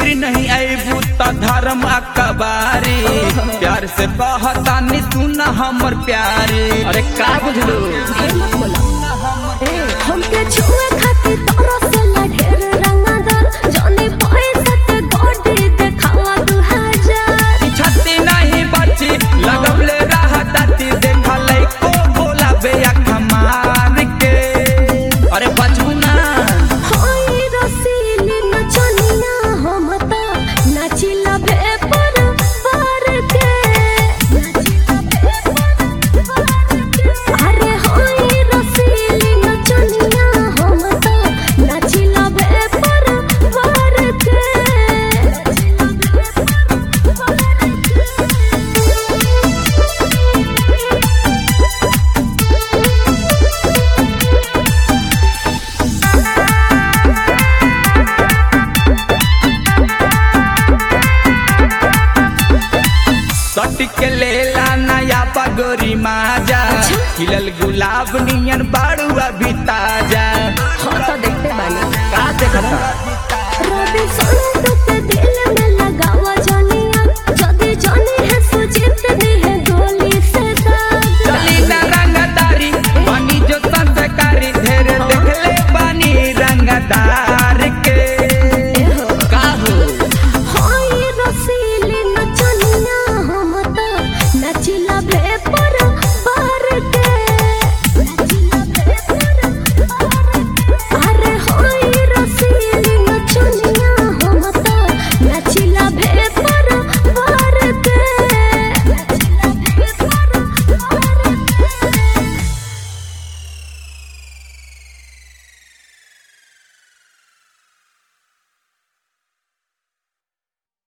भीड़ नहीं आईबू त धर्म अकबारी प्यार से कहता नी सुना हमर प्यारी अरे का बुझलू ढेर मत बोला ए हमके छुए खातिर तोरा से ला ढेर रंगदार जाने पैसा ते गोडी देखावा दू हजार छत्ती नहीं बची लगवले रहा दाती देखा को बोला बे अख मार के अरे बचू ना हाय रसीली नचनिया हम ता नाचिला भे पर पार के नाचिला भे पर पार के अरे हाय रसीली नचनिया हम ता नाचिला भे पर पार के नाचिला भे पर सट के लेला नया पगोरी माजा खिलल गुलाब नियन बाड़ू अभी ताजा